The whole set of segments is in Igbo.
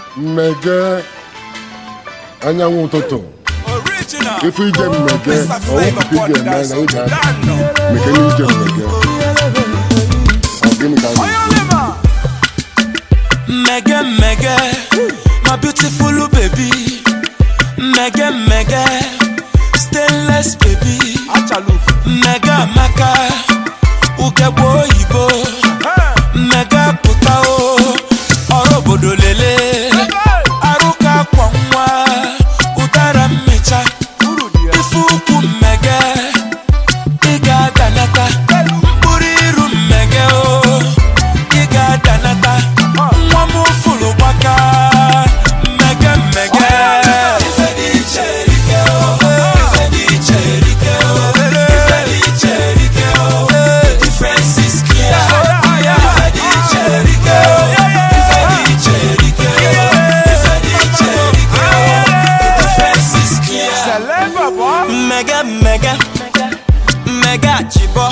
mmege anyanwụ ụtụtụ Original. ife ije mmege Mr. Flavor ọwụpụta ije eme na Podcast. ije aka Dano. meke na ije mmege ọ gịnị ka a na-ekwu? Oyolema. Mege mege, my beautiful baby. Mege mege, stainless baby. Achalu. Mega maka, ugegbe oyibo. Mega pụta o, ọrụ obodo lele. Arụka akwa nwa, ụdara mmecha. Uru dị ya. Ife ukwu mmege, ị ga-adanata. Mkpụrụ iru mmege o, ị ga-adanata. Nwa m fụrụ gbaka, mmege mmege. Ife dị iche erike o, ife dị iche erike o, ife dị iche erike o. The difference is clear. Ife dị iche erike o, ife dị iche erike o, ife dị iche erike o. The difference is clear. Celeba boy. Mega mega mega chibo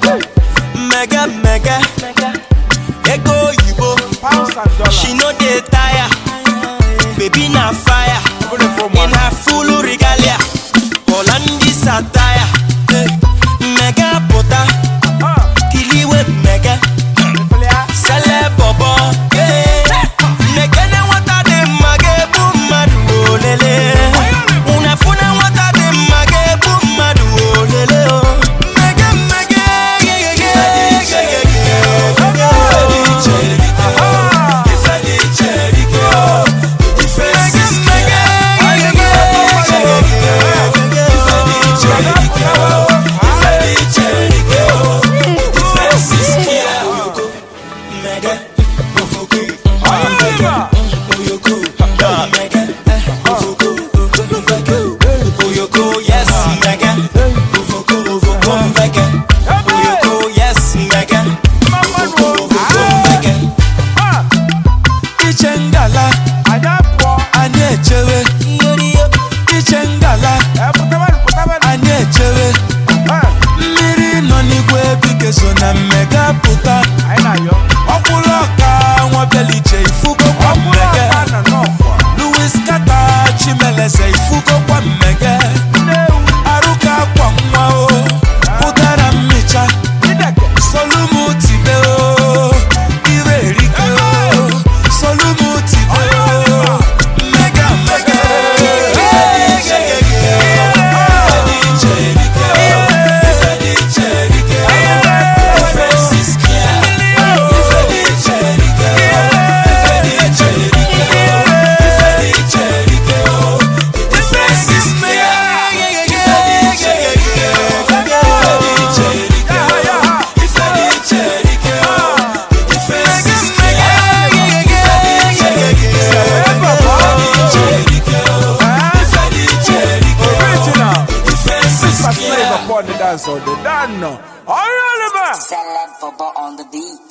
mega mega ego oyibo Pounds and dollars. she no dey tire baby na fire Open it for in man. her full regalia Hollandis attire Eh, mega pota Ah. kiliwe mega Flea. sele bobo Eh, nekene nwata dị mma ga-ebu mmadụ olele unafuna nwata dị mma ga-ebu mmadụ olele o. mmege mmege yeyeye, yeyeye. Ife dị iche erike o. Ife dị iche erike o. Difference is clear. Ife dị iche erike o. Ife dị iche erike o. Ife dị iche erike o. Difference is clear. Mega, ofoko, Oyolema. oyoko, mega, ofoko, mega, oyoko, yes, mega, ofoko, ofoko, mega, oyoko, yes, mega, ofoko, ofoko, mega. Ah. Iche ngala, Anya pụọ. anyị echewe, iche ngala, Eh, pụtabanụ, pụtabanụ. anyị echewe, Ah. mmiri nọ n'igwe bike so na mmega pụta, Anyị na-ayọ. ọkwụlụ ọka nwa beliche ifugo kwa Ọkwụrụ mmege. ọka nọ n'ọkwa. Louis Kata Chimeleze ifugo kwa mmege Nnewu. Arụka akwa nwa o Ụdara mmicha Ideke. Solumu tibe o Ire erike o Solumu tibe o Mmega mmege Ife dị iche erike Ife dị iche erike Ife dị iche erike Difference is clear Ife dị iche erike Ife dị iche erike Ife dị iche erike The difference is clear Ife dị iche erike Ife dị iche erike Ife dị iche erike The difference is clear Ife dị iche erike Ife dị iche erike Ife dị iche erike Original. The difference is Mr. clear Flavor upon the dance on the Dano. Oyolema. Celeb Bubba on the beat.